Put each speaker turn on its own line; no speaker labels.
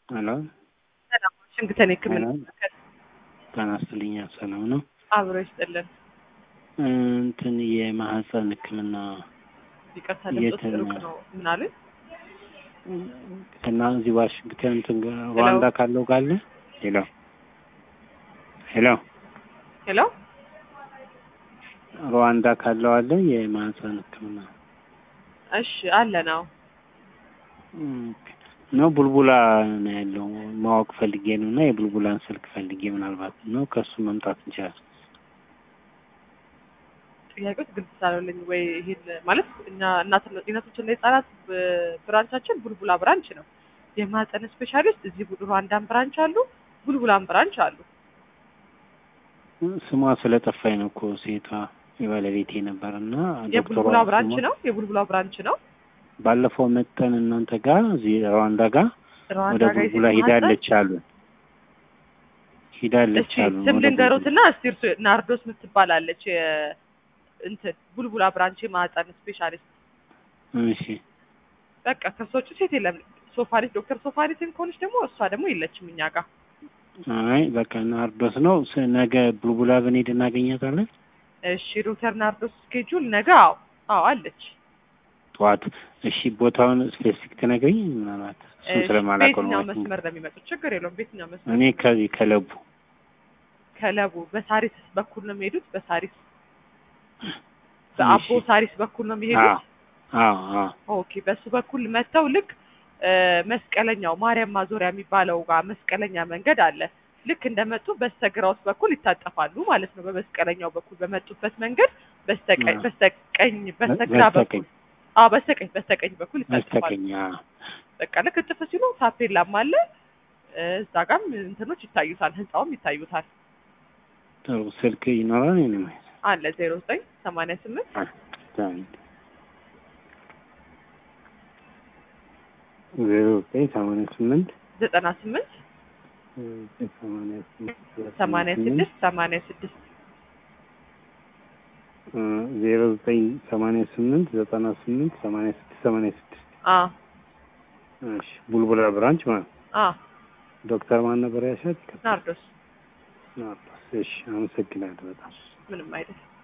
ሄሎ
ሰላም ዋሽንግተን የሕክምና
ሄሎ
ማዕከል
ጤና ይስጥልኝ። ሰላም ነው?
አብሮ ይስጥልን።
እንትን የማህፀን ሕክምና
ይቅርታ ድምፆት
የት-
ሩቅ ነው። ምን አሉኝ?
እና እዚህ ዋሽንግተን እንትን ጋር ሩዋንዳ ካለው ጋር አለ? ሄሎ ሄሎ
ሄሎ
ሩዋንዳ ካለው አለ የማህፀን ሕክምና
እሺ፣ አለ ነው።
ኦኬ። ነው ቡልቡላ ነው ያለው ማወቅ ፈልጌ ነው እና የቡልቡላን ስልክ ፈልጌ ምናልባት ነው ከሱ መምጣት እንችላለን።
ጥያቄዎች ግልጽ ሳለልኝ ወይ ይሄን ማለት እኛ እናትና ጤናቶችና የህጻናት ብ- ብራንቻችን ቡልቡላ ብራንች ነው። የማህፀን ስፔሻሊስት እዚህ ቡ- ሩዋንዳን ብራንች አሉ፣ ቡልቡላን ብራንች አሉ።
ስሟ ስለጠፋኝ ነው እኮ ሴቷ የባለቤቴ ነበር እና
የቡልቡላ
ዶክተሯ
ብራንች
ስሟ-
ነው። የቡልቡላ ብራንች ነው።
ባለፈው መጠን እናንተ ጋር እዚህ ሩዋንዳ ጋር
ሩዋንዳ
ወደ
ጋር
ቡልቡላ
የሴት ማህፀን
ሂዳለች አሉ ሂዳለች
እሺ
አሉ
ስም
ወደ
ልንገሮትና እስቲ እርሱ ናርዶስ የምትባላለች የ- እንትን ቡልቡላ ብራንች የማህፀን ስፔሻሊስት
ቡልቡላ። እሺ
በቃ ከሷ ውጭ ሴት የለም። ሶፋሪስ ዶክተር ሶፋሪስን ከሆነች ደግሞ እሷ ደግሞ የለችም እኛ ጋር።
አይ በቃ ናርዶስ ነው ስ- ነገ ቡልቡላ ብንሄድ እናገኛታለን
እሺ ዶክተር ናርዶስ ስኬጁል ነገ አዎ አዎ አለች።
ጠዋት እሺ ቦታውን ስፔሲፊክ ትነግሪኝ ምናልባት እሱን
እሺ፣
ስለማላውቀው ነው
በየትኛው
ማለት ነው።
መስመር ነው የሚመጡት? ችግር የለውም። በየትኛው መስመር?
እኔ ከዚህ ከለቡ
ከለቡ በሳሪስ በኩል ነው የሚሄዱት። በሳሪስ በአቦ
እሺ።
ሳሪስ በኩል ነው የሚሄዱት።
አዎ አዎ
ኦኬ በሱ በኩል መጥተው ልክ እ፣ መስቀለኛው ማርያም ማዞሪያ የሚባለው ጋር መስቀለኛ መንገድ አለ። ልክ እንደመጡ በስተግራውስ በኩል ይታጠፋሉ ማለት ነው። በመስቀለኛው በኩል በመጡበት መንገድ በስተቀኝ
አዎ።
በስተቀኝ በስተግራ
በስተቀኝ
በኩል አዎ በስተቀኝ በስተቀኝ በኩል ይታጠፋሉ።
በስተቀኝ አዎ።
በቃ ልክ እጥፍ ሲሉ ታፔላም አለ እ፣ እዛ ጋም እንትኖች ይታዩታል፣ ህንጻውም ይታዩታል።
ጥሩ ስልክ ይኖራል የኔ ማለት
አለ ዜሮ ዘጠኝ ሰማንያ ስምንት
ዜሮ ዘጠኝ ሰማንያ ስምንት
ዘጠና ስምንት
ሰማንያ ስምንት
ሰማንያ ስድስት ሰማንያ ስድስት
ዜሮ ዘጠኝ ሰማንያ ስምንት ዘጠና ስምንት ሰማንያ ስድስት ሰማንያ ስድስት
አ
እሺ ቡልቡላ ብራንች ማለት
አ
ዶክተር ማን ነበር ያሻት?
ናርዶስ
እሺ አመሰግናለሁ በጣም
ምንም አይደል።